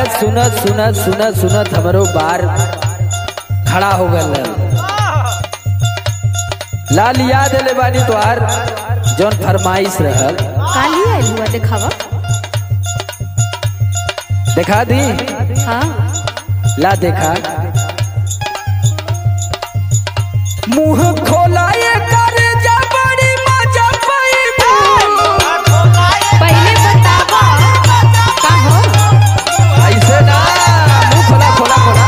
सुनत सुनत सुनत सुनत हमरो बार खड़ा हो गल लाल याद ले बानी तोहार जौन फरमाइश रहल काली आइल हुआ देखावा देखा दी हाँ ला देखा मुंह खोलाए कर जा बड़ी मजा पाइबू पहले बतावा का हो ऐसे ना मुंह खोला खोला खोला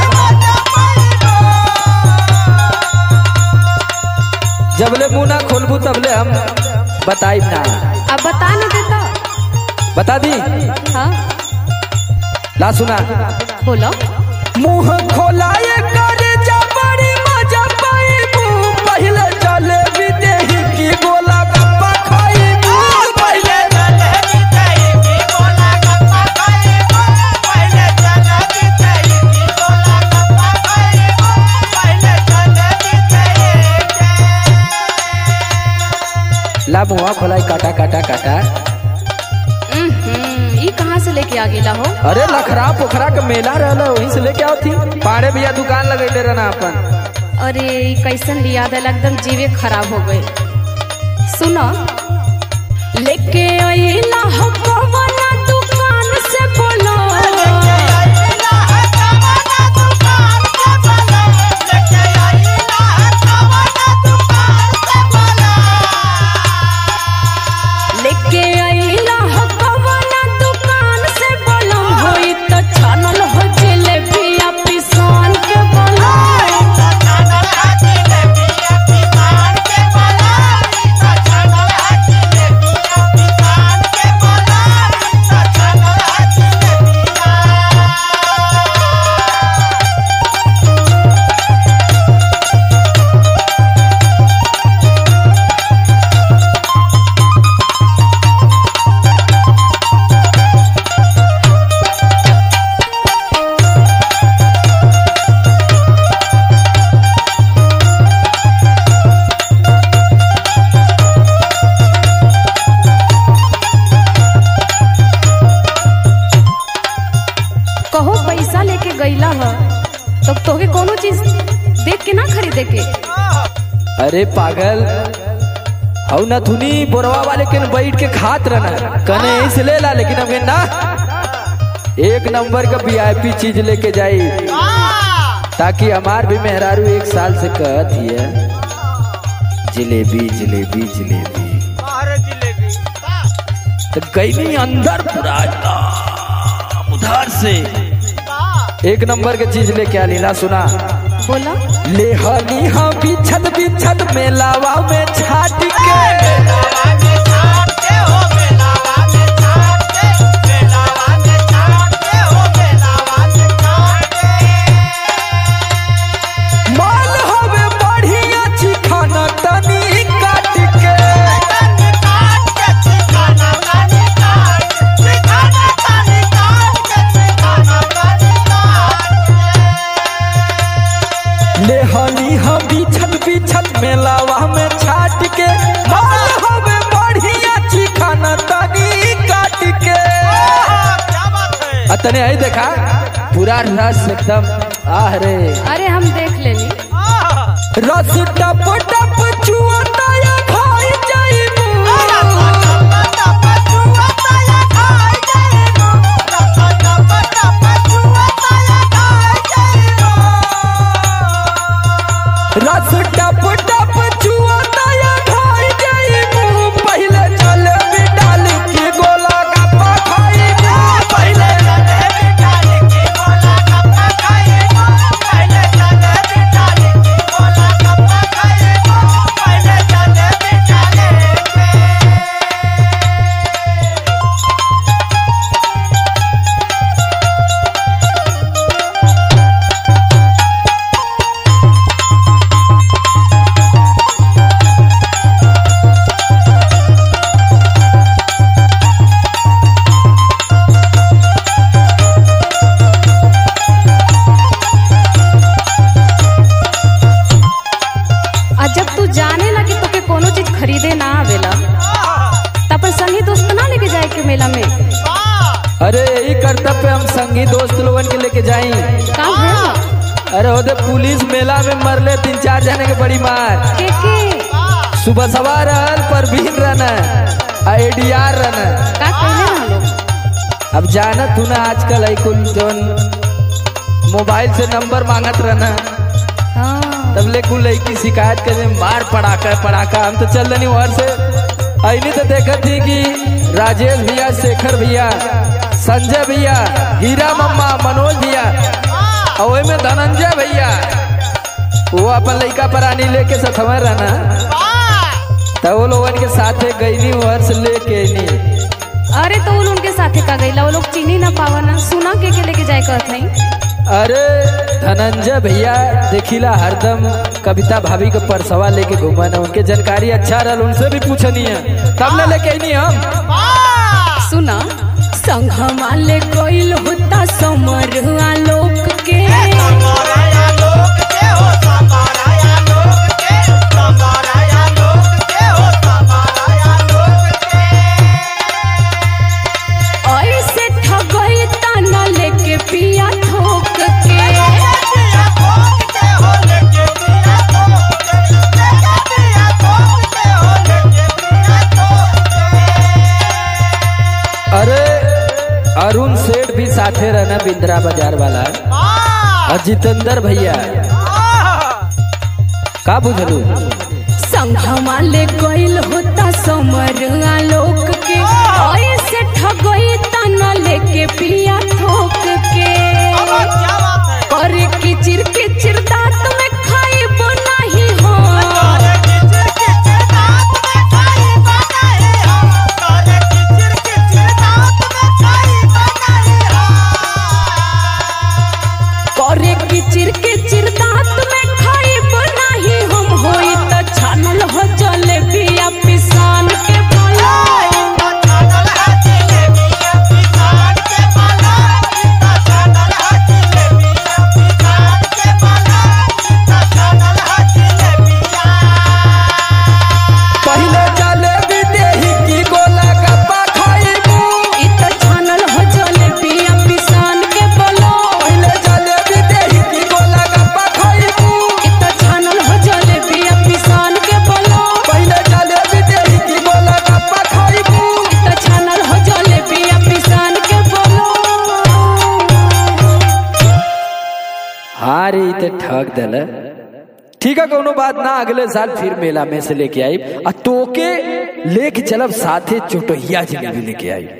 जबले मुंह ना खोलबू तबले हम बताइब ना अब बता न देता बता दी हाँ ला सुना बोलो मुंह खोलाए कर जा बड़ी मजा पाइबू पहले चले विदेही की गोला गप्पा खाइबू पहले ला मुंह खोलाई काटा काटा काटा हम्म, ई कहाँ से लेके आ गेला हो अरे लखरा पोखरा के मेला रहला वहीं से लेके आओ थी पाड़े भैया दुकान लगैले रहना अपन अरे ई कैसन याद है एकदम जीवे खराब हो गए सुनो लेके आइला हो कवना दुकान से बोलो लेके आइला हो कवना दुकान से बोलो होई तो छानल हो जलेबी आ पिसान के बोलो कहो पैसा लेके गईला ह तो तोके कोनो चीज देख के ना खरीदे के अरे पागल हऊ न थुनी बोरवा वाले के न बैठ के खात रहना कने इस ले ला लेकिन हमें ना एक नंबर का वीआईपी चीज लेके जाई ताकि हमार भी मेहरारू एक साल से कहत हिय जलेबी जलेबी जलेबी तो गई नहीं अंदर पूरा एकदम उधार से एक नंबर के चीज लेके आ लीला सुना बोला ले हनी हाँ बिछत बिछत मेलावा में छाट के माल हवे बढ़िया चिखाना तनी काट के ले हनी हाँ बिछत बिछत मेलावा में छाट के माल हवे बढ़िया चिखाना तनी काट के अतने आई देखा पूरा रस एकदम आह रे अरे हम देख लेनी रस टप टप चुअता या खाई जाइबू रस टप टप चुअता या खाई जाइबू पहले चले बिडाल के गोला गप्पा खाइबू पहले Bye. लेके जाई का भइल अरे ओदे पुलिस मेला में मरले तीन चार जने के बड़ी मार के के सुबह सवार रहल परवीन रहना आईडीआर रहना का कहले ना लोग अब जानत तू ना आजकल है कुल जौन मोबाइल से नंबर मांगत रहना हाँ तब ले कुल लड़की शिकायत करे मार पड़ाका पड़ाका हम तो चल रही वहां से ऐनी तो देखत थी कि राजेश भैया शेखर भैया संजय भैया हीरा मम्मा मनोज भैया और ओय में धनंजय भैया वो अपन लड़का परानी लेके सथवा रहना तब वो लोगन के साथे गईनी वहां से लेके नी अरे तो उन उनके साथे का गईला वो लोग चीनी ना पावा ना सुना के के लेके जाए कहत नहीं अरे धनंजय भैया देखिला हरदम कविता भाभी के परसवा लेके घूमा ना उनके जानकारी अच्छा रहल उनसे भी पूछनी है तब ले लेके आईनी हम सुना संघमा ले गइल होता समरवा लोक के ऐसे ठगई तना लेके पिया ठोक के अरे अरुण सेठ भी साथे रहना बिंद्रा बाजार वाला और जितेंद्र भैया का बुझलू संघमा ले गइल होता समरवा लोक के ऐसे ठगई तना लेके पिया ठोक के करे किचिर किचिर दांत में खाइब नाही हो करे किचिर किचिर दांत में खाइब नाही हम होई त छानल हो जलेबिया पिसान के बनाई पहले जलेबी देही की गोला गप्पा खाइबू इ त छानल हो जलेबिया पिसान के बोलो पहले जलेबी देही की गोला गप्पा खाइबू इ त छानल हो जलेबिया पिसान के बोलो पहले जलेबी देही की गोला गप्पा खाइबू इ त छानल हो जलेबिया पिसान के बोलो हाँ रे ई ते ठग दल ठीक है कोनो बात ना अगले साल फिर मेला में से लेके आई आ तोके लेके चलब साथे चोटहिया जलेबी लेके आई